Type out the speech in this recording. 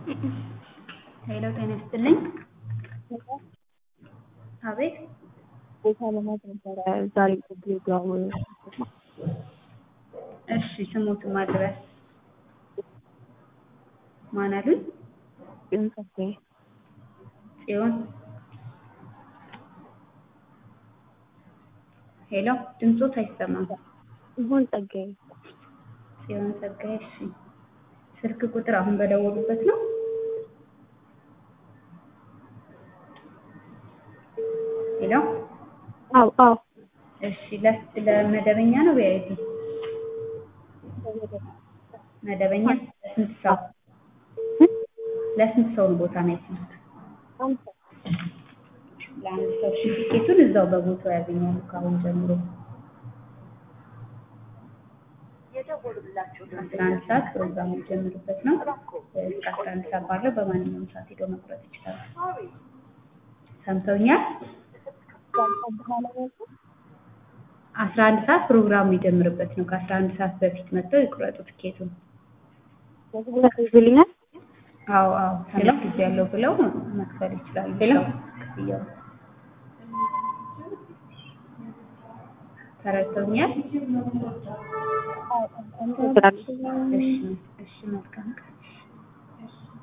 ሄሎ ጤና ይስጥልኝ። አቤት ቦታ ለማየት ነበረ ዛሬ ፕሮግራም እሺ ስሙትን ማድረስ ማን አሉኝ? ጽዮን ጸጋዬ ጽዮን ሄሎ ድምፆት አይሰማም። ይሁን ጸጋዬ ጽዮን ጸጋዬ እሺ ስልክ ቁጥር አሁን በደወሉበት ነው? ሄሎ አው አው እሺ ለ- ለመደበኛ ነው ቪአይፒ? መደበኛ ለስንት ሰው ለስንት ሰው ነው ቦታ ነው ያስይዙት? ለአንድ ሰው እሺ ቲኬቱን እዛው በቦታው ያገኛሉ ከአሁን ጀምሮ አስራ አንድ ሰዓት ፕሮግራሙ የሚጀምርበት ነው። እስከ አስራ አንድ ሰዓት ባለው በማንኛውም ሰዓት ሄደው መቁረጥ ይችላሉ። ሰምተውኛል? አስራ አንድ ሰዓት ፕሮግራሙ ይጀምርበት ነው። ከአስራ አንድ ሰዓት በፊት መጥተው ይቁረጡ ትኬቱን። ይዝልኛል አዎ አዎ ትንሽ ጊዜ ያለው ብለው መክፈል ይችላሉ። ብለው ክፍያው ተረድተውኛል? እሺ እሺ መልካም ቀን